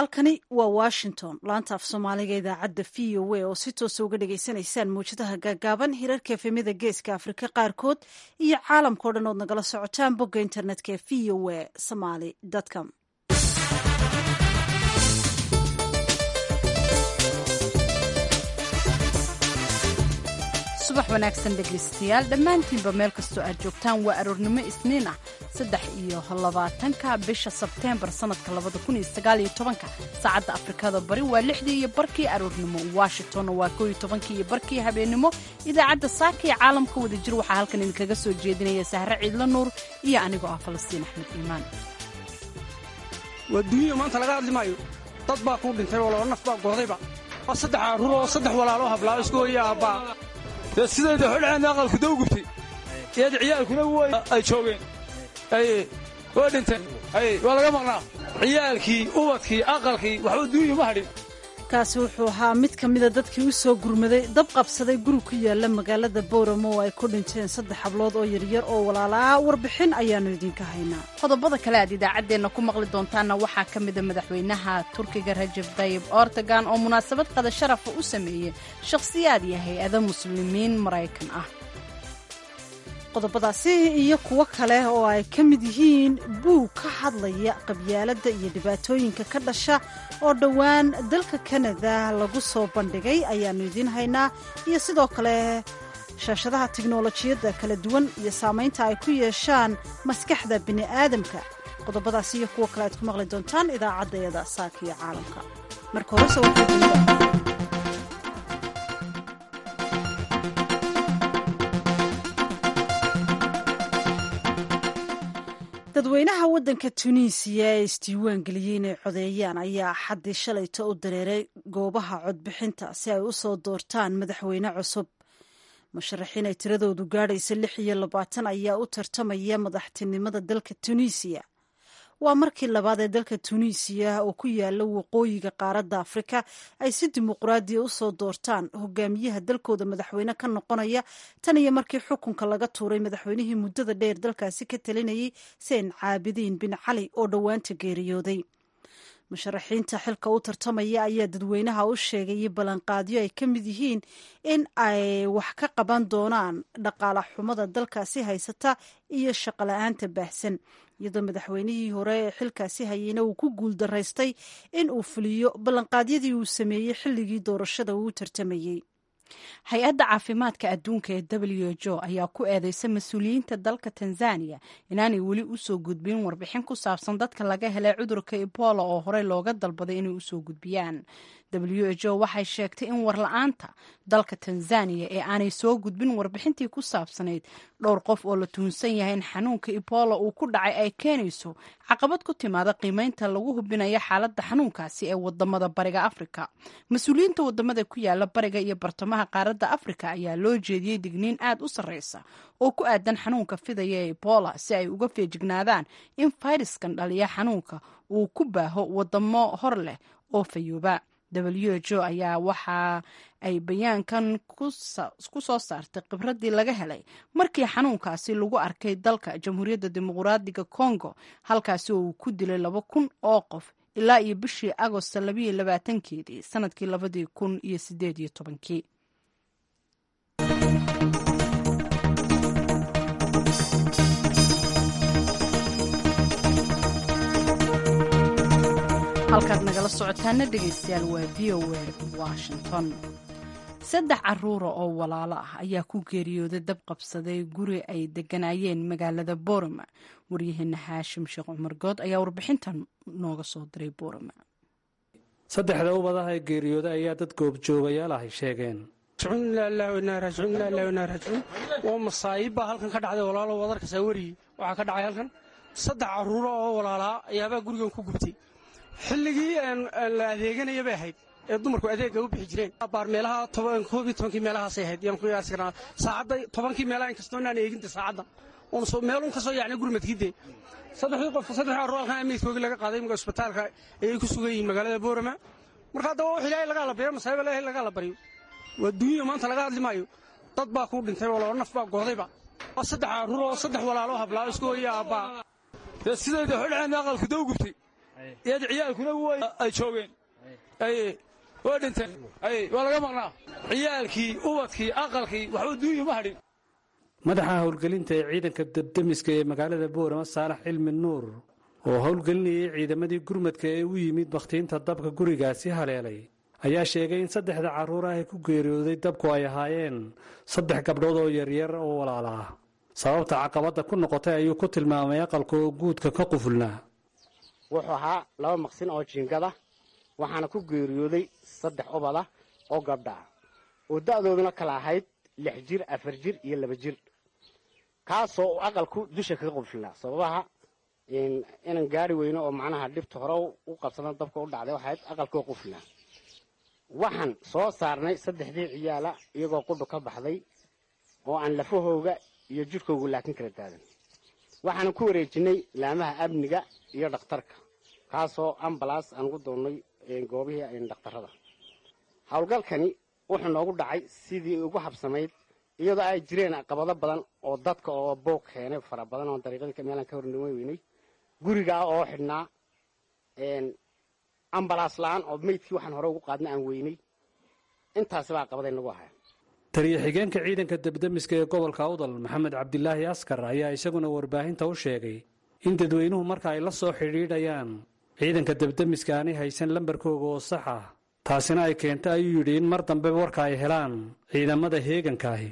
halkani waa washington laanta af soomaaliga idaacadda v o a oo si toosa uga dhagaysanaysaan mawjadaha gaagaaban hirarka efemyada geeska afrika qaarkood iyo caalamkao dhan ood nagala socotaan bogga internetka ee v o a somaly com subax wanaagsan dhegaystayaal dhammaantiinba meel kastoo aad joogtaan waa aroornimo isniin ah saddex iyo labaatanka bisha sebteembar sannadka labada kun iyo sagaal iyo tobanka saacadda afrikada bari waa lixdii iyo barkii aroornimo washingtonna waa koo iyo tobankii iyo barkii habeennimo idaacadda saaka iyo caalamka wada jir waxaa halkan idinkaga soo jeedinaya sahre ciidla nuur iyo anigoo ah falastiin axmed iimaan waa duunya maanta laga hadli maayo dad baa kuu dhintay oo laba naf baa goodayba waa saddex carruur oo saddex walaalo hablaa isku hooya aabbaa dee sidayda xodhaceenna aqalku daw gubtay iyada ciyaalkuna ay joogeen waa dhinteen waa laga maqnaa ciyaalkii ubadkii aqalkii waxba duunya ma hadhin kaasi wuxuu ahaa mid ka mida dadkii u soo gurmaday dab qabsaday guri ku yaala magaalada booramo oo ay ku dhinteen saddex hablood oo yaryar oo walaala ah warbixin ayaannu idinka haynaa qodobada kale aad idaacaddeenna ku maqli doontaanna waxaa ka mida madaxweynaha turkiga rajab tayib ortogan oo munaasabad qada sharafa u sameeyey shakhsiyaad iyo hay-ado muslimiin maraykan ah qodobadaasi iyo kuwo kale oo ay ka mid yihiin buug ka hadlaya qabyaaladda iyo dhibaatooyinka ka dhasha oo dhowaan dalka kanada lagu soo bandhigay ayaannu idiin haynaa iyo sidoo kale shaashadaha tiknolojiyadda kala duwan iyo saamaynta ay ku yeeshaan maskaxda bini'aadamka qodobadaasi iyo kuwo kale aad ku maqli doontaan idaacaddayada saaka iyo caalamka marka horese dadweynaha waddanka tunisiya ee isdiiwaan geliyey inay codeeyaan ayaa xaddii shalayto u dareeray goobaha codbixinta si ay u soo doortaan madaxweyne cusub musharaxiin ay tiradoodu gaadhaysa lix iyo labaatan ayaa u tartamaya madaxtinimada dalka tunisiya waa markii labaad ee dalka tunisiya oo ku yaala waqooyiga qaaradda afrika ay si dimuqraadiya u soo doortaan hogaamiyaha dalkooda madaxweyne ka noqonaya tan iyo markii xukunka laga tuuray madaxweynihii muddada dheer dalkaasi ka talinayay sein caabidiin bin cali oo dhowaanta geeriyooday musharaxiinta xilka u tartamaya ayaa dadweynaha u sheegayay ballanqaadyo ay ka mid yihiin in ay wax ka qaban doonaan dhaqaala xumada dalkaasi haysata iyo shaqola-aanta baahsan iyadoo madaxweynihii hore ee xilkaasi hayeyna uu ku guul daraystay in uu fuliyo ballanqaadyadii uu sameeyey xilligii doorashada uu u tartamayey hay-adda caafimaadka adduunka ee w h o ayaa ku eedeysa mas-uuliyiinta dalka tanzaniya inaanay weli usoo gudbin warbixin ku saabsan dadka laga helay cudurka ebola oo horey looga dalbaday inay usoo gudbiyaan w h o waxay sheegtay in warla-aanta dalka tanzaniya ee aanay soo gudbin warbixintii ku saabsanayd dhowr qof oo la tuhunsan yahay in xanuunka ebola uu ku dhacay ay keenayso caqabad ku timaada qiimeynta lagu hubinayo xaaladda xanuunkaasi ee wadamada bariga afrika mas-uuliyiinta wadamada ku yaala bariga iyo bartamaha qaaradda afrika ayaa loo jeediyey digniin aad u sarreysa oo ku aadan xanuunka fidaya ee ebola si ay uga feejignaadaan in fayraskan dhaliya xanuunka uu ku baaho wadamo hor leh oo fayooba w h o ayaa waxa ay bayaankan ku soo saartay khibradii laga helay markii xanuunkaasi lagu arkay dalka jamhuuriyadda dimuqraadiga congo halkaasi oo uu ku dilay laba kun oo qof ilaa iyo bishii agosto labayo labaatankeedii sanadkii labadii kun iyo sideed iyo tobankii halkaad nagala socotaana dhegaystayaal waa v o a washington saddex caruura oo walaalo ah ayaa ku geeriyooday dab qabsaday guri ay deganaayeen magaalada boorama waryaheena haashim sheekh cumar good ayaa warbixintan nooga soo diray boorama saddexda ubadaha ee geeriyooda ayaa dad goobjoogayaal ahay sheegeen waa masaayib baa halkan ka dhacday walaalo wadarkasaa weriyey waxaa ka dhacay halkan saddex carruuro oo walaalaa ayaabaa gurigan ku gubtay xilligii la adeeganaya bay ahayd ee dumarku adeegga u bixi jireen baar meelaha koob iyo tobankii meelahaasay ahayd yaan ku yaasi karnaa saacadda tobankii meelaha inkastoo inaan eeginta saacadda meelun ka soo yaacnay gurmadkiidee saddexdii qof saddexdii carruur halkan amiidkoogii laga qaaday imika isbitaalka ayay ku sugan yihiin magaalada boorama marka haddaba wax ilaahay lagaa la baryo masaaiba ilaahay lagaa la baryo waa duunya maanta laga hadli maayo dad baa kuu dhintay oo laba naf baa goodayba waa saddex carruur oo saddex walaalo hablaa isku hooya aabbaa dee sidayda xodhaceenna aqalku daw gubtay iyad ciyaalkuna way ay joogeen waa dhinteen waa laga maqnaa ciyaalkii ubadkii aqalkii waxba duunya ma hadhin madaxa howlgelinta ee ciidanka debdemiska ee magaalada boorama saalax cilmi nuur oo howlgelinayay ciidamadii gurmadka ee u yimid bakhtiinta dabka gurigaasi haleelay ayaa sheegay in saddexda carruur ah ee ku geeriyooday dabku ay ahaayeen saddex gabdhood oo yaryar oo walaala ah sababta caqabadda ku noqotay ayuu ku tilmaamay aqalka oo guudka ka qufulnaa wuxuu ahaa laba maqsin oo jiingada waxaana ku geeriyooday saddex ubad ah oo gabdha ah oo da'dooduna kala ahayd lix jir afar jir iyo laba jir kaasoo uu aqalku dusha kaga qufulnaa sababaha inaan gaari weyno oo macnaha dhibta hore u qabsana dabka u dhacday waxayd aqalkoo qufulnaa waxaan soo saarnay saddexdii ciyaala iyagoo qudhu ka baxday oo aan lafahooga iyo jidhkoogu laakin kala daadan waxaana ku wareejinay laamaha amniga iyo dhakhtarka kaasoo ambalaas aan ugu doonnay goobihii dhakhtarrada howlgalkani wuxuu noogu dhacay sidii ugu habsamayd iyadoo ay jireen caqabado badan oo dadka oo booq keenay fara badan oo dariiqadii meelaan ka hornima weynay gurigaa oo xidhnaa ambalaas la-aan oo meydkii waxaan hore ugu qaadna aan weynay intaasi baa caqabaday nagu ahaa taliya xigeenka ciidanka debdemiska ee gobolka awdal maxamed cabdilaahi askar ayaa isaguna warbaahinta u sheegay in dadweynuhu marka ay la soo xidhiidhayaan ciidanka debdemiska aanay haysan lambarkooga oo sax ah taasina ay keento ayuu yidhi in mar dambe warka ay helaan ciidamada heegankaahi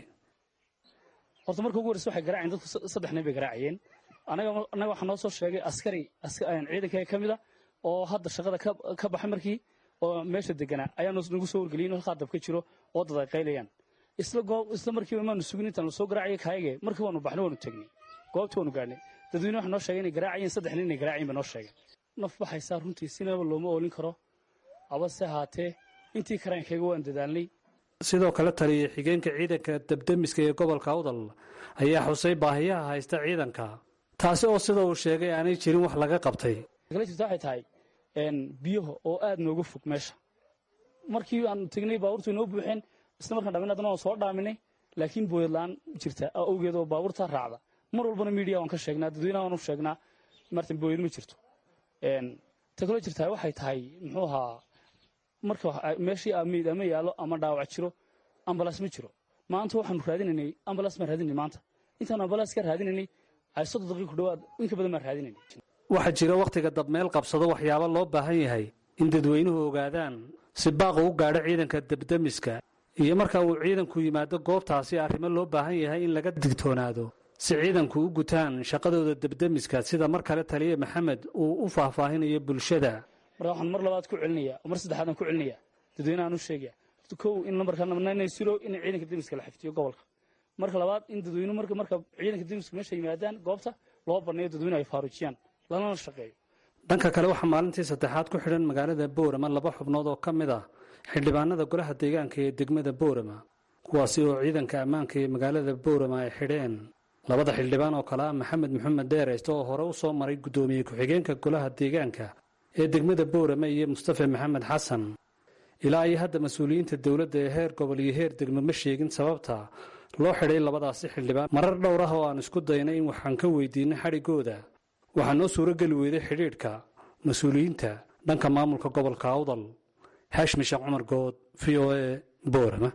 horta marka ugu horreysa waxay garaaceen dadku saddex nin bay garaacayeen anaga annaga waxaa noo soo sheegay askari ciidanka ka mida oo hadda shaqada ka baxay markii oo meesha deganaa ayaa nagu soo wargeliyay in halkaa dab ka jiro oo dad ay qaylayaan isla goob isla markiiba maanu sugin intaan soo garaacaya kaayage markii waanu baxnay waanu tegnay goobtii waanu gaadhnay dadweyne waxa noo sheegay inay garaacayeen saddex nin inay garaacayeen ba noo sheegay naf baxaysaa runtii sinaba looma oolin karo abase haatee intii karaankayga waan dadaalnay sidoo kale taliya xigeenka ciidanka debdemiska ee gobolka awdal ayaa xusay baahiyaha haysta ciidanka taasi oo sida uu sheegay aanay jirin wax laga qabtay kala jirta waxay tahay biyaha oo aad nooga fog meesha markii aan tegnay baabuurtu inoo buuxeen isla markaan dhamin haddana waan soo dhaaminay laakiin booyad la-aan jirta awgeed oo baabuurta raacda mar walbana miidiya waan ka sheegnaa dadweynaha waan u sheegnaa martan booyad ma jirto ta kaloo jirtaa waxay tahay muxuu ahaa marka meeshii amiid ama yaallo ama dhaawac jiro ambalaas ma jiro maanta waxaanu raadinaynay ambalaas baan raadinay maanta intaanu ambalaas ka raadinaynay ay soddon daqiiq ku dhawaad inka badan baan raadinaynay waxaa jira wakhtiga dabmeel qabsado waxyaabo loo baahan yahay in dadweynuhu ogaadaan si baaqu u gaadho ciidanka debdemiska iyo marka uu ciidanku yimaado goobtaasi arrimo loo baahan yahay in laga digtoonaado si ciidanku u gutaan shaqadooda debdemiska sida mar kale taliya maxamed uu u faahfaahinayo bulshada marka waxaan mar labaad ku celinaya oo mar saddexaadaan ku celinaya dadweynahaan u sheegaya kow in lambarka siro in ciidanka demiska la xifdiyo gobolka marka labaad in dadweynuhu marka marka ciidanka demiska meesha yimaadaan goobta loo baneeyo dadweynuhu ay faaruujiyaan lanana shaqeeyo dhanka kale waxaa maalintii saddexaad ku xidhan magaalada boorama laba xubnood oo ka mid ah xildhibaanada golaha deegaanka ee degmada boorama kuwaasi oo ciidanka ammaanka ee magaalada boorama ay xidheen labada xildhibaan oo kale ah maxamed maxamed dheereyste oo hore u soo maray guddoomiye ku-xigeenka golaha deegaanka ee degmada boorama iyo mustafa maxamed xasan ilaa iyo hadda mas-uuliyiinta dowladda ee heer gobol iyo heer degmo ma sheegin sababta loo xidhay labadaasi xildhibaan marar dhowr ah oo aan isku daynay in waxaan ka weydiinay xadhiggooda waxaa noo suuro geli weyday xidhiidhka mas-uuliyiinta dhanka maamulka gobolka awdal xaashmi sheekh cumar good v o e boorama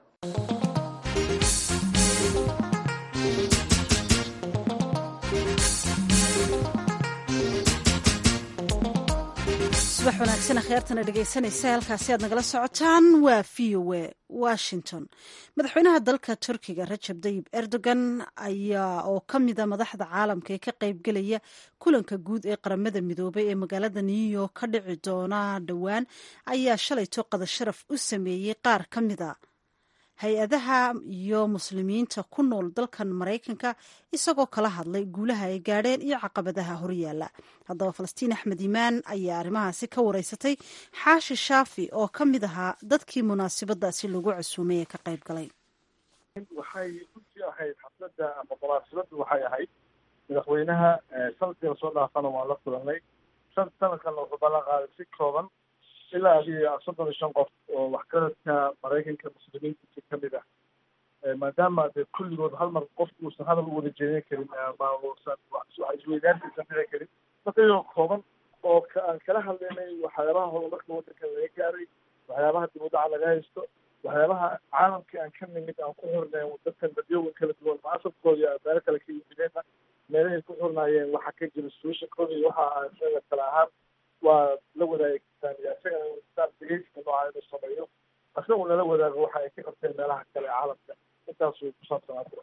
subax wanaagsan akhyaartana dhegaysanaysa halkaasi aad nagala socotaan waa v o e washington madaxweynaha dalka turkiga rajab dayib erdogan ayaa oo ka mida madaxda caalamka ee ka qaybgelaya kulanka guud ee qaramada midoobay ee magaalada new york ka dhici doona dhowaan ayaa shalayto qada sharaf u sameeyey qaar ka mida hay-adaha iyo muslimiinta ku nool dalkan maraykanka isagoo kala hadlay guulaha ay gaadheen iyo caqabadaha horyaala haddaba falastiin axmed imaan ayaa arrimahaasi ka wareysatay xaashi shaafi oo ka mid ahaa dadkii munaasabadaasi lagu casuumay ee ka qayb galay waxay runtii ahayd xafladda ama munaasabaddu waxay ahayd madaxweynaha sanadkii lasoo dhaafana waan la kulanay sanadkanna wuxuu ballan qaaday si kooban ilaa adiga soddon iyo shan qof oo waxgaradka maraykanka muslimiintiisa ka mid ah maadaama dee kulligood hal mar qofku uusan hadal u wada jeedin karin ama uusan wax isweydaarkiisan dhici karin marka iyagoo kooban oo aan kala hadlaynay waxyaabaha horumarka waddanka laga gaaray waxyaabaha dib u dhaca laga haysto waxyaabaha caalamkii aan ka nimid aan ku xirnay dadkan dadyoogan kala duwan maasabkooda iyo meelo kale ka yimideenna meelahay ku xirnaayeen waxa ka jira solutionkooda iyo waxa aan isaga kale ahaan waa la wadaagi kartaan iyo isagana insaan dhegeysiga nooca inuu sameeyo isagu nala wadaago waxa ay ka qabteen meelaha kale ee caalamka intaasuu ku saabsanaa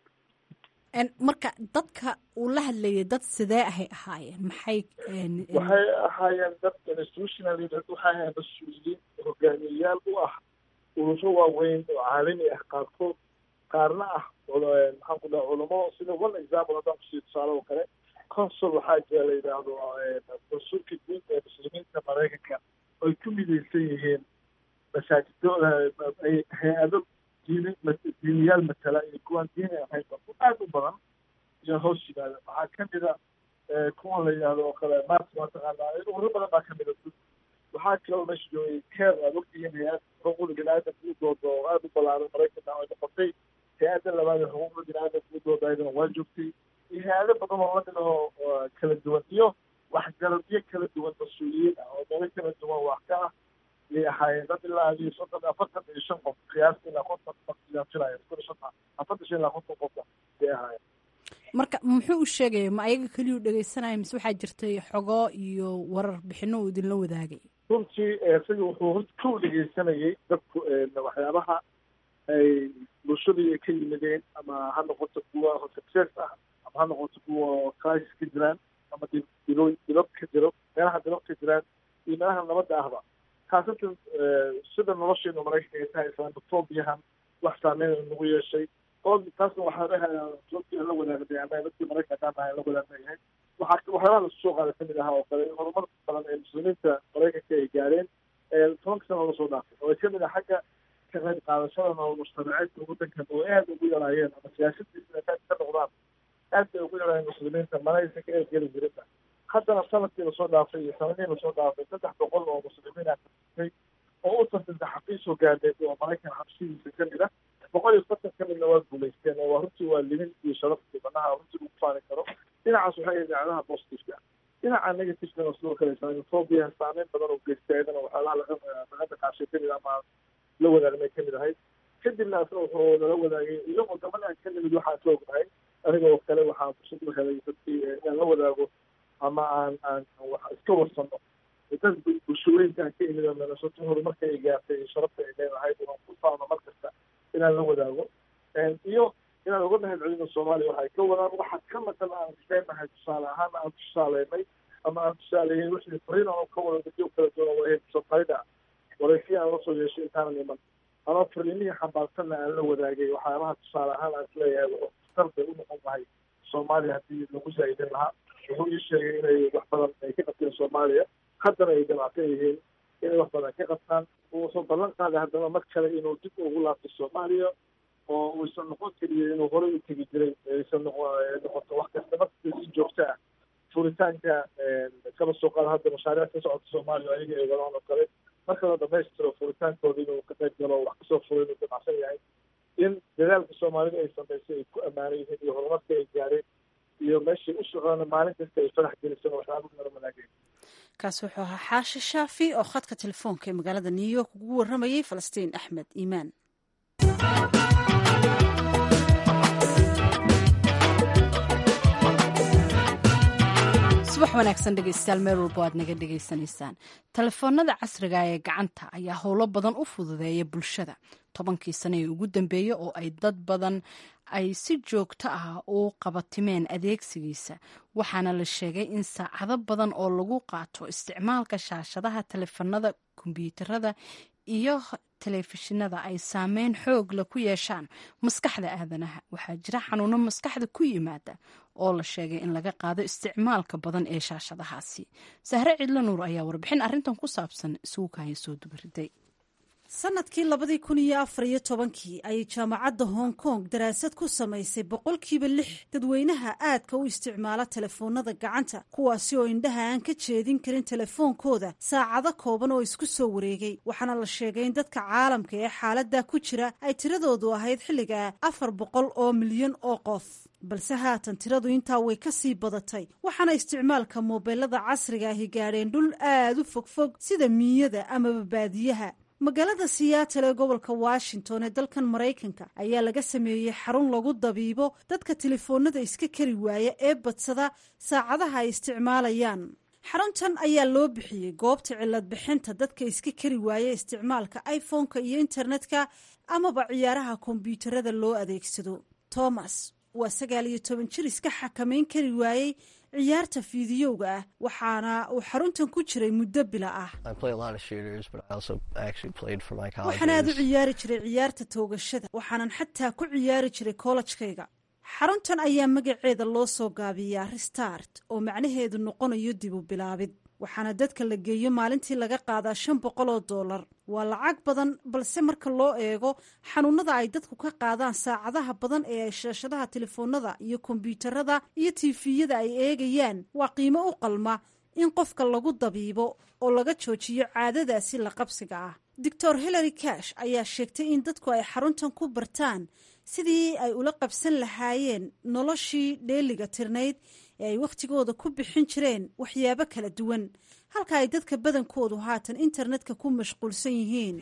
marka dadka uu la hadlayay dad sidee ahay ahaayeen maxay waxay ahaayeen dad institutional waxay ahaayeen mas-uuliyiin hogaamiyeyaal u ah ururo waaweyn oo caalami ah qaarkood qaarna ah maxaan ku dhaha culamo sida one example haddaan kusii tusaale oo kale consul waxaa jira la yidhaahdo consulka guud ee muslimiinta maraykanka oy ku midaysan yihiin masaajido hay-ado diini diiniyaal matala iyo kuwaan diini ahayn aada u badan iyo hoos yimaada waxaa kamid a kuwa la yidhaahdo oo kale mars mataqaanaa ururo badan baa kamid a waxaa kaloo meesha joogay keer aad ogtihiin hay-ad xuquuqda bini-aadamka u dooda oo aada u ballaaran maraykanka ay noqotay hay-adda labaad ee xuquuqda bini-aadamka u dooda ayadana waa joogtay iyo hay-ado badan oo lamid ahoo kala duwan iyo waxgaradyo kala duwan mas-uuliyiin ah oo meelo kala duwan wax ka ah yay ahaayeen dad ilaa iyo soddon afartan iyo shan qof qiyaasta ilaa konton qofiyaan filaya kun iyo shantan afartan shan ilaa konton qofka yay ahaayeen marka muxuu u sheegaya ma ayaga keliyuu dhegeysanaya mise waxaa jirtay xogo iyo warar bixino uu idinla wadaagay runtii isaga wuxuu horta kow dhegeysanayay dadku waxyaabaha ay bulshadii ay ka yimideen ama ha noqoto kuwa success ah ama ha noqoto kuwa crisis ka jiraan ama dilo dilab ka jiro meelaha dilab ka jiraan iyo meelaha nabadda ahba khaasatan sida nolosheenu maraykanka ay tahay islaamofoobiyahan wax saameyn nagu yeeshay oo taasna waxaa dhahayaa runtii aan la wadaagday ama dadkii maraykanka haddaan nahay la wadaagnayahay waxaa waxyaabaha lasu soo qaaday kamid ahaa oo kale horumar badan ee muslimiinta maraykanka ay gaareen tobanka sana lasoo dhaafay oo ay kamid ah xagga ka qayb qaadashada nolol mujtamaceedka waddankan oo aada ugu yaraayeen ama siyaasadiisa ka ka noqdaan aad bay ugu yaraayeen muslimiinta manaysan ka eegeli jirinba haddana sanadkii lasoo dhaafay iyo sanadihii lasoo dhaafay saddex boqol oo muslimiin ah kasitay oo u tartanta xafiis hogaaneed oo maraykan xabsidiisa kamid ah boqol iyo konton ka midna waa guulaysteen oo waa runtii waa limin iyo sharaftii banaha runtii lagu faani karo dhinacaas waxay idaacadaha positiveka dhinaca negativekana sidoo kale islamophobia saameyn badan oo geystay ayadana waxyaalaha laga laga dhaqaashay kamid ama la wadaagmay kamid ahayd kadibna asna wuxuu nala wadaagay iyagoo gabadhaan ka nimid waxaan ka ognahay aniga oo kale waxaan fursad u helay dadkii inaan la wadaago ama aan aan wax iska warsano dad bulshooyinkaan ka imid oo minnesota horumarka ay gaartay iyo sharafta ay leedahay waan ku faano mar kasta inaan la wadaago iyo inaan uga mahad celino soomaaliya waxay ka wadaan waxa ka maqan aan isleenahay tusaale ahaan aan tusaaleynay ama aan tusaaleeyey wixii fariin aan ka wada dadyo kala duwan waa soqayda waraysiya aan lasoo yeeshay intaanan iman ama fariimihii xambaarsanna aan la wadaagay waxyaabaha tusaale ahaan aan isleeyahay wuxuu bay u noqon lahay soomaaliya haddii lagu zaa'idin lahaa wuxuu ii sheegay inay wax badan ay ka qabteen soomaaliya haddana ay damacsan yihiin inay wax badan ka qabtaan wuxuu ballan qaaday haddana mar kale inuu dib ugu laabto soomaaliya oo uusan noqon keliya inuu horey u tegi jiray aysan noqoto wax kasta markasta si joogto ah furitaanka kaba soo qaada hadda mashaariic ka socota soomaaliya ayaga ay wadaan oo kale marka la dhamaystiro furitaankooda inuu ka qayb galo wax kasoo furo inuu damacsan yahay in dadaalka soomaalida ay samaysay ay ku ammaanan yihiin iyo horumarka ay gaareen iyo meeshay u socdaan maalin kasta ay farax gelisan waxyaaba nala wanaageen kaasi wuxuu ahaa xaashi shaafi oo khadka telefoonka ee magaalada new york ugu warramayay falastiin axmed iimaan subax wanaagsan dhegeystayaal meel walbo aad naga dhegaysanaysaan telefoonada casriga ee gacanta ayaa howlo badan u fududeeya bulshada tobankii sane ee ugu dambeeyey oo ay dad badan ay si joogto ah u qabatimeen adeegsigiisa waxaana la sheegay in saacado badan oo lagu qaato isticmaalka shaashadaha telefoonada kombyuutarada iyo telefishinada ay saameyn xoogla ku yeeshaan maskaxda aadanaha waxaa jira xanuuno maskaxda ku yimaada oo la sheegay in laga qaado isticmaalka badan ee shaashadahaasi sahre cidlo nuur ayaa warbixin arrintan ku saabsan isugu kaaya soo dubariday sanadkii labadii kun iyo afar iyo tobankii ayay jaamacadda hong kong daraasad ku samaysay boqolkiiba lix dadweynaha aadka u isticmaala telefoonada gacanta kuwaasi oo indhaha aan ka jeedin karin telefoonkooda saacado kooban oo isku soo wareegay waxaana la sheegay in dadka caalamka ee xaaladda ku jira ay tiradoodu ahayd xilliga afar boqol oo milyan oo qof balse haatan tiradu intaa way ka sii badatay waxaana isticmaalka moobeelada casriga ahi gaadheen dhul aad u fogfog sida miiyada amaba baadiyaha magaalada siyaatal ee gobolka washington ee dalkan maraykanka ayaa laga sameeyey xarun lagu dabiibo dadka telefoonada iska kari waaya ee badsada saacadaha ay isticmaalayaan xaruntan ayaa loo bixiyey goobta cilad bixinta dadka iska kari waaya isticmaalka iphone-ka iyo internetka amaba ciyaaraha kombyuutarada loo adeegsado thomas waa sagaal iyo toban jir iska xakamayn kari waayey ciyaarta fiidiyowga ah waxaana uu xaruntan ku jiray muddo bila ah waxaan aad u ciyaari jiray ciyaarta toogashada waxaanan xataa ku ciyaari jiray kollajkayga xaruntan ayaa magaceeda loo soo gaabiyaa restart oo macnaheedu noqonayo dib u bilaabid waxaana dadka la geeyo maalintii laga qaadaa shan boqol oo dollar waa lacag badan balse marka loo eego xanuunada ay dadku ka qaadaan saacadaha badan ee ay shaashadaha telefoonada iyo kombyuutarada iyo tiifiyada ay eegayaan waa qiimo u qalma in qofka lagu dabiibo oo laga joojiyo caadadaasi la qabsiga ah doctor hillary cash ayaa sheegtay in dadku ay xaruntan ku bartaan sidii ay ula qabsan lahaayeen noloshii dheeliga tirnayd ee ay wakhtigooda ku bixin jireen waxyaabo kala duwan halka ay dadka badankoodu haatan internetka ku mashquulsan yihiin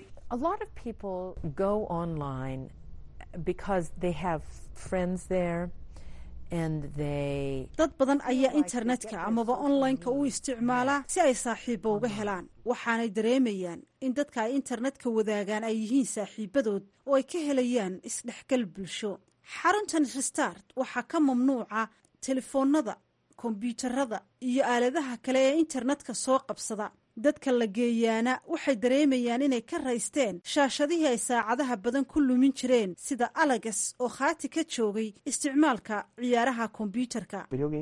dad badan ayaa internetka amaba online-ka u isticmaala si ay saaxiibo uga helaan waxaanay dareemayaan in dadka ay internetka wadaagaan ay yihiin saaxiibadood oo ay ka helayaan isdhexgal bulsho xaruntan restart waxaa ka mamnuuca telefoonada kombyuutarada iyo aaladaha kale ee internetka soo qabsada dadka la geeyaana waxay dareemayaan inay ka raysteen shaashadihii ay saacadaha badan ku lumin jireen sida alagas oo khaati ka joogay isticmaalka ciyaaraha kombyuutarka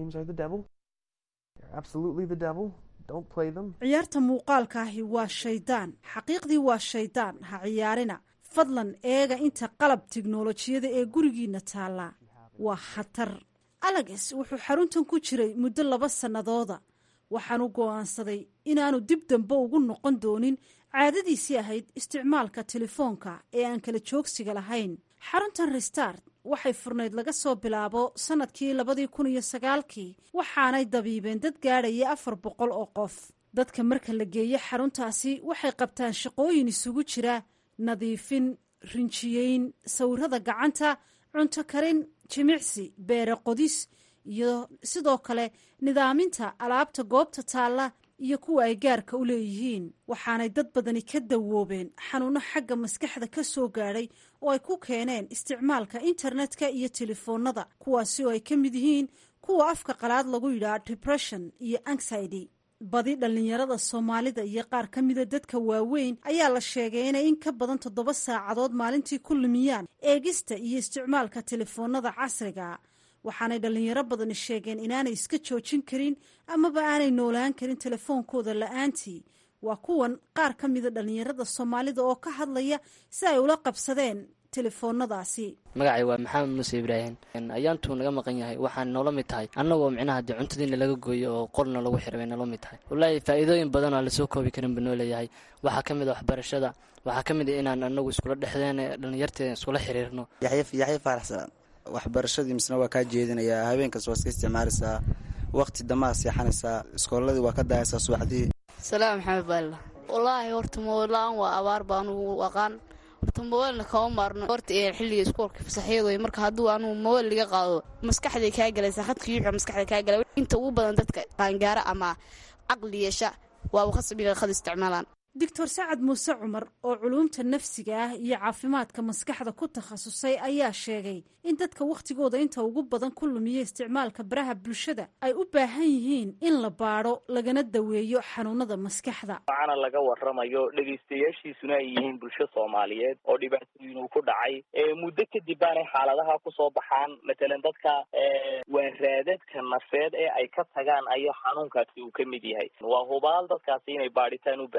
ciyaarta muuqaalka ahi waa shaydaan xaqiiqdii waa shaydaan ha ciyaarina fadlan eega inta qalab tiknolojiyada ee gurigiina taallaa waa khatar alagas wuxuu xaruntan ku jiray muddo laba sannadooda waxaanu go'aansaday inaanu dib dambe ugu noqon doonin caadadiisii ahayd isticmaalka telefoonka ee aan kala joogsiga lahayn xaruntan restart waxay furnayd laga soo bilaabo sannadkii labadii kun iyo sagaalkii waxaanay dabiibeen dad gaadhaya afar boqol oo qof dadka marka la geeyo xaruntaasi waxay qabtaan shaqooyin isugu jira nadiifin rinjiyeyn sawirada gacanta cunto karin jimicsi beere qodis iyo sidoo kale nidaaminta alaabta goobta taalla iyo kuwa ay gaarka u leeyihiin waxaanay dad badani ka dawoobeen xanuuno xagga maskaxda ka soo gaadhay oo ay ku keeneen isticmaalka internetka iyo telefoonada kuwaasi oo ay ka mid yihiin kuwa afka qalaad lagu yidhaha depression iyo anxiety badi dhallinyarada soomaalida iyo qaar ka mida dadka waaweyn ayaa la sheegay inay in ka badan toddoba saacadood maalintii ku lumiyaan eegista iyo isticmaalka telefoonada casriga waxaanay dhallinyaro badani sheegeen inaanay iska joojin karin amaba aanay noolaan karin telefoonkooda la-aantii waa kuwan qaar ka mida dhallinyarada soomaalida oo ka hadlaya si ay ula qabsadeen telefoonadaasi magacay waa maxamed muuse ibraahim ayaantuu naga maqan yahay waxaan noola mid tahay annagoo micnaha dee cuntadiina laga gooyo oo qolna lagu xira bay noola mid tahay wallaahi faa'iidooyin badan oo lasoo koobi karin buu noo leeyahay waxaa ka mid a waxbarashada waxaa ka mid a inaan anagu iskula dhexdeen dhallinyarteeda iskula xiriirno yaxya faaraxsan waxbarashadii misna waa kaa jeedinayaa habeenkas waa iska isticmaalaysaa waqti dambaa seexanaysaa iskooladii waa ka daayaysaa subaxdii salaam maxamed baalla wallaahi horta moodla-aan waa abaar baa anugu aqaan horta mobaylna kama maarno horta ee xilliga iskuolka fasaxyadooy marka hadduu anugu mobayl liga qaado maskaxday kaa galaysaa khadka yuuxa maskaxda kaa galay inta ugu badan dadka qaangaara ama caqli yeesha waaba khasbiga khad isticmaalaan doctor sacad muuse cumar oo culuumta nafsiga ah iyo caafimaadka maskaxda ku takhasusay ayaa sheegay in dadka wakhtigooda inta ugu badan ku lumiya isticmaalka baraha bulshada ay u baahan yihiin in la baadho lagana daweeyo xanuunada maskaxda waxaana laga waramayo dhegaystayaashiisuna ay yihiin bulsho soomaaliyeed oo dhibaatooyin uu ku dhacay muddo kadib baanay xaaladaha kusoo baxaan matalan dadka waa raadadka nafeed ee ay ka tagaan ayaa xanuunkaasi uu ka mid yahay waa hubaal dadkaasi inay baadhitaan u baahan yihiin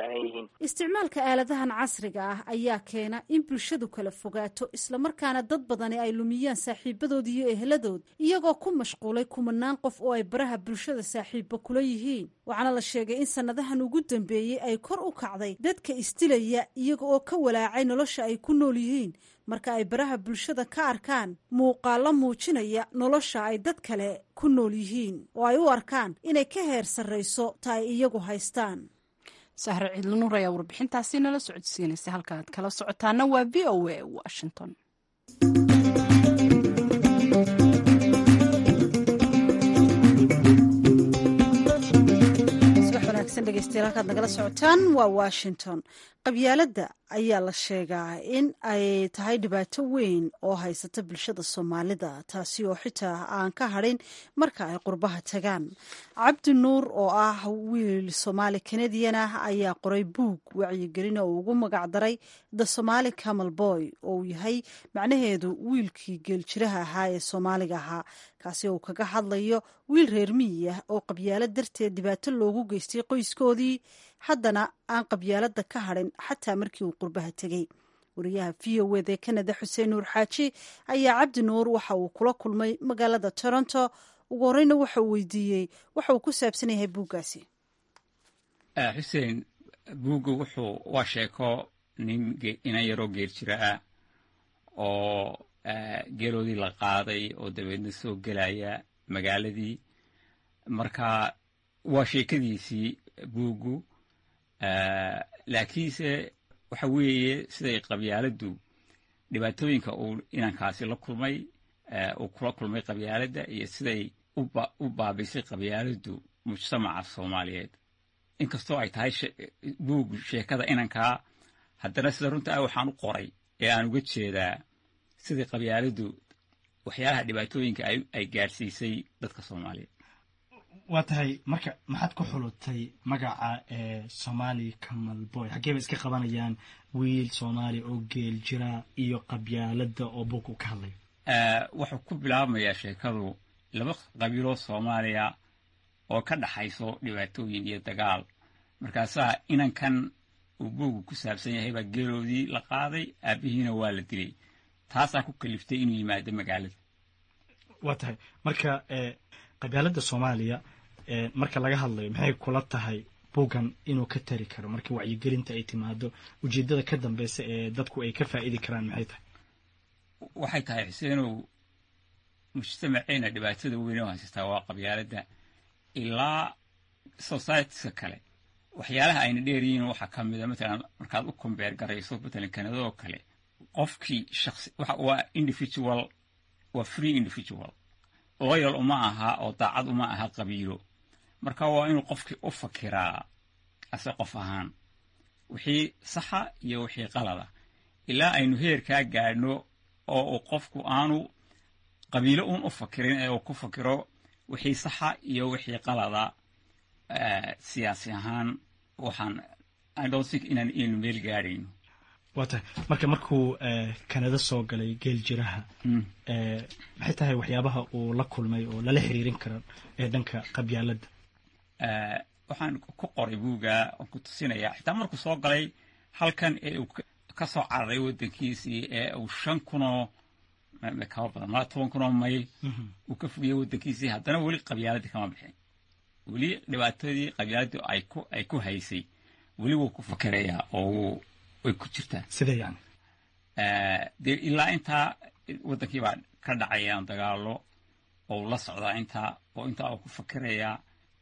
yihiin isticmaalka aaladahan casriga ah ayaa keena in bulshadu kala fogaato islamarkaana dad badani ay lumiyaan saaxiibadood iyo eheladood iyagoo ku mashquulay kumanaan qof oo ay baraha bulshada saaxiibba kula yihiin waxaana la sheegay in sannadahan ugu dambeeyey ay kor u kacday dadka isdilaya iyaga oo ka walaacay nolosha ay ku nool yihiin marka ay baraha bulshada ka arkaan muuqaallo muujinaya nolosha ay dad kale ku nool yihiin oo ay u arkaan inay ka heer sarrayso ta ay iyagu haystaan sahre ciidlanuur ayaa warbixintaasi nala socodsiinaysa halka aad kala socotaana waa v o a washington subax wanaagsan dhegeystayaal halkaad nagala socotaan waa washington qabyaaladda ayaa la sheegaa in ay tahay dhibaato weyn oo haysata bulshada soomaalida taasi oo xitaa aan ka hadhin marka ay qurbaha tagaan cabdi nuur oo ah wiil soomaali kanadian ah ayaa qoray buug wacyigelin oo ugu magacdaray the somaali camal boy oo uu yahay macnaheedu wiilkii geeljiraha ahaa ee soomaaliga ahaa kaasi oo kaga hadlayo wiil reer miyi ah oo qabyaalo darteed dhibaato loogu geystay qoyskoodii haddana aan qabyaalada ka hadhin xataa markii uu qurbaha tegey wariyaha v o wd ee kanada xuseen nuur xaaji ayaa cabdi nuur waxa uu kula kulmay magaalada toronto ugu horeyna waxa uu weydiiyey waxa uu ku saabsan yahay buuggaasi xuseen buugga wuxuu waa sheeko nin inan yaroo geer jira ah oo geeloodii la qaaday oo dabeedna soo gelaya magaaladii marka waa sheekadiisii buuggu laakiinse waxa weeye siday qabyaaladdu dhibaatooyinka uu inankaasi la kulmay uu kula kulmay qabyaaladda iyo siday u baabisay qabyaaladdu mujtamaca soomaaliyeed inkastoo ay tahay buug sheekada inankaa haddana sida runta ah waxaan u qoray ee aan uga jeedaa sidai qabyaaladdu waxyaalaha dhibaatooyinka ay gaadhsiisay dadka soomaaliyeed waa tahay marka maxaad ku xulutay magaca ee somaali camal boy xaggee bay iska qabanayaan wiil soomaali oo geel jira iyo qabyaaladda oo buug u ka hadlay wuxuu ku bilaabmayaa sheekadu laba qabiiloo soomaaliya oo ka dhaxayso dhibaatooyin iyo dagaal markaasaa inankan uu buugu ku saabsan yahay baa geeloodii la qaaday aabbihiina waa la dilay taasaa ku kaliftay inuu yimaado magaalada waa tahay marka qabyaaladda soomaaliya marka laga hadlayo maxay kula tahay buuggan inuu ka tari karo marka wacyigelinta ay timaado ujeeddada ka dambeysa ee dadku ay ka faa'idi karaan maxay tahay waxay tahay xuseenow mujtamaceena dhibaatada weyn oo haysastaa waa qabyaaladda ilaa societiska kale waxyaalaha ayna dheeryihiin waxaa ka mida matalan markaad u kombeer garayso matalan kanada oo kale qofkii shaqsi waa individual waa free individual loyal uma aha oo daacad uma aha qabiilo marka waa inuu qofkii u fakiraa ase qof ahaan wixii saxa iyo wixii qalada ilaa aynu heerkaa gaadhno oo uu qofku aanu qabiilo uun u fakirin ee uu ku fakiro wixii saxa iyo wixii qalada siyaasi ahaan waxaan i don't think inaan inaynu meel gaadhayno waa tahay marka markuu kanada soo galay geel jiraha maxay tahay waxyaabaha uu la kulmay oo lala xiriirin karo ee dhanka qabyaaladda waxaan ku qoray buuga oon ku tusinayaa xitaa markuu soo galay halkan ee uu ka soo cararay waddankiisii ee uu shan kunoo kaba badan malaa toban kunoo mayl uu ka fogiyey waddankiisii haddana weli qabyaaladii kama bixin weli dhibaatadii qabyaaladdu ay ku ay ku haysay weli wuu ku fakerayaa oo way ku jirtaa sidee yani dee ilaa intaa waddankii baa ka dhacayaan dagaalo oo la socdaa intaa oo intaa uu ku fakerayaa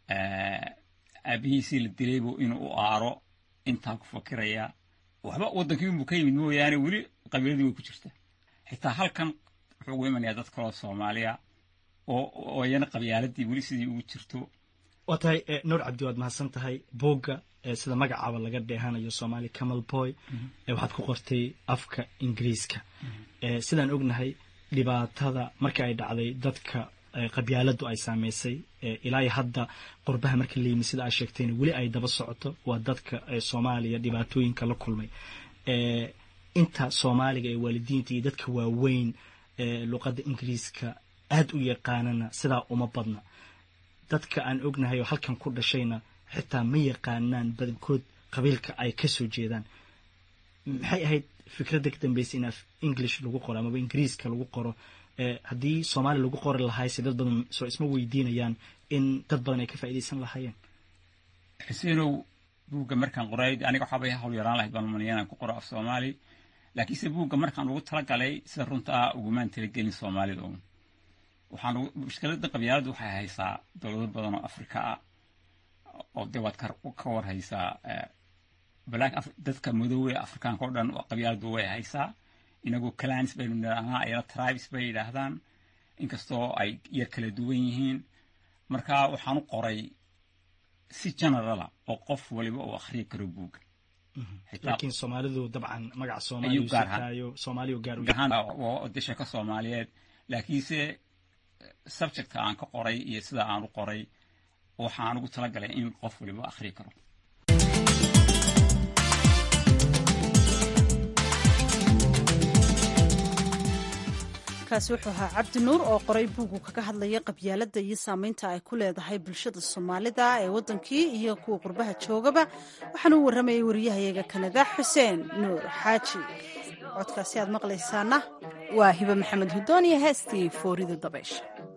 aabihiisii la dilaybu inuu u aaro intaa ku fakerayaa waxba waddankii unbuu ka yimid mooyaane weli qabiiladii way ku jirtaa xitaa halkan wuxuu ugu imanayaa dad kaloo soomaaliya oo oo iyana qabyaaladii weli sidii ugu jirto waa tahay nuur cabdi waad mahadsan tahay buugga sida magacaaba laga dheehanayo somaali camal boy waxaad ku qortay afka ingiriiska sidaan ognahay dhibaatada marka ay dhacday dadka qabyaaladdu ay saameysay ilaa hadda qurbaha marka la yimi sida aad sheegtayna weli ay daba socoto waa dadka soomaaliya dhibaatooyinka la kulmay inta soomaaliga ee waalidiinta iyo dadka waaweyn luqadda ingiriiska aad u yaqaanana sidaa uma badna dadka aan ognahay oo halkan ku dhashayna xitaa ma yaqaanaan badankood qabiilka ay kasoo jeedaan maxay ahayd fikradda ka dambeysay in af english lagu qoro amaba ingiriiska lagu qoro haddii soomaali lagu qori lahay se dad badan soo isma weydiinayaan in dad badan ay ka faa'iidaysan lahaayeen xuseenow buugga markaan qoray aniga waxaabay hawl yaraan lahayd baan umaniya inaan ku qoro af soomaali laakiinse buugga markaan ugu talagalay sida runta ah ugumaan talagelin soomaalida un waxaan mushkiladda qabyaaladdu waxay haysaa dowlado badan oo afrika ah oo dee waad ka war haysaa black dadka madoowe afrikaanka oo dhan qabyaaladdu way haysaa inagoo clans baynu nidhaahnaa ayana tribes bay yidhaahdaan inkastoo ay yar kala duwan yihiin marka waxaan u qoray si generala oo qof waliba uu akhriyi karo buugga laakiin soomaalidu dabcan magaca soomaaliyo soomaaliyo gaar waa desha ka soomaaliyeed laakiinse subjectka aan ka qoray iyo sida aan u qoray waxaan ugu talagalay in qof waliba akhriyi karo kaasi wuxuu ahaa cabdi nuur oo qoray buugu kaga hadlaya qabyaaladda iyo saameynta ay ku leedahay bulshada soomaalida ee waddankii iyo kuwa qurbaha joogaba waxaana u warramayay wariyahayaga kanada xuseen nuur xaaji codkaasi aad maqlaysaana waa hibe maxamed hudoon iyo heestii foorida dabaysha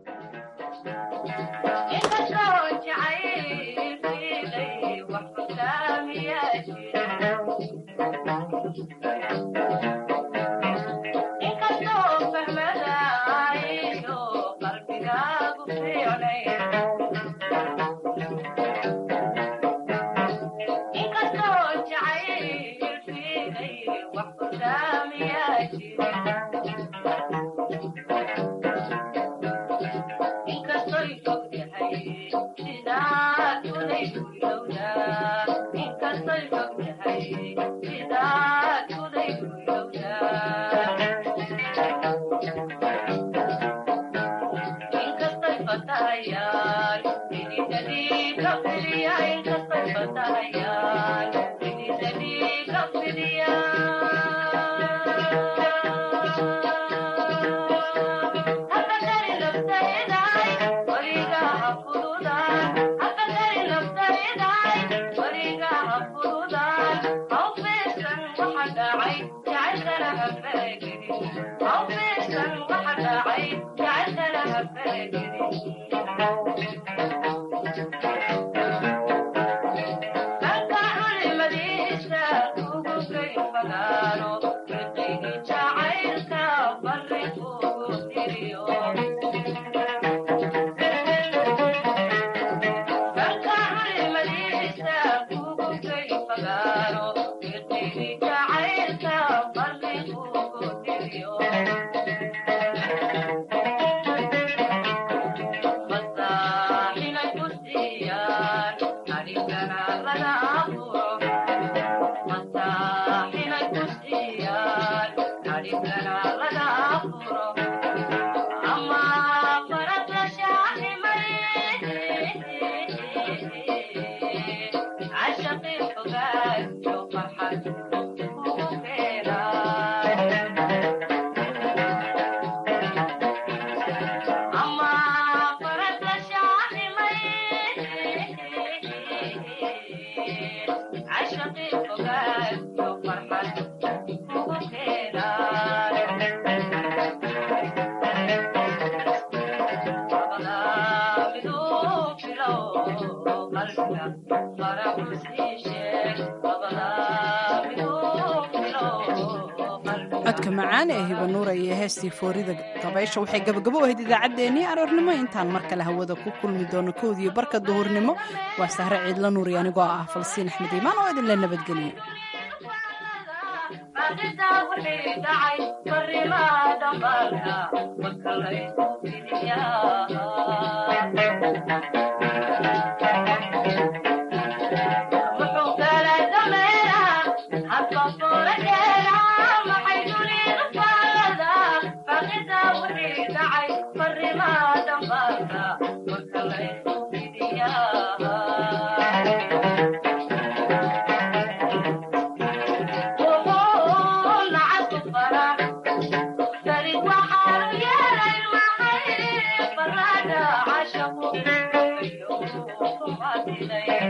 codka macaan ee hibanuura iyo heestii foorida dabaysha waxay gabagabo ahayd idaacaddeenii aroornimo intaan mar kale hawada ku kulmi doono kowdiyo barka duhurnimo waa sahre ciidla nuuri anigoo ah falsiin axmed iimaan oo idinla nabadgeliyo Thank you.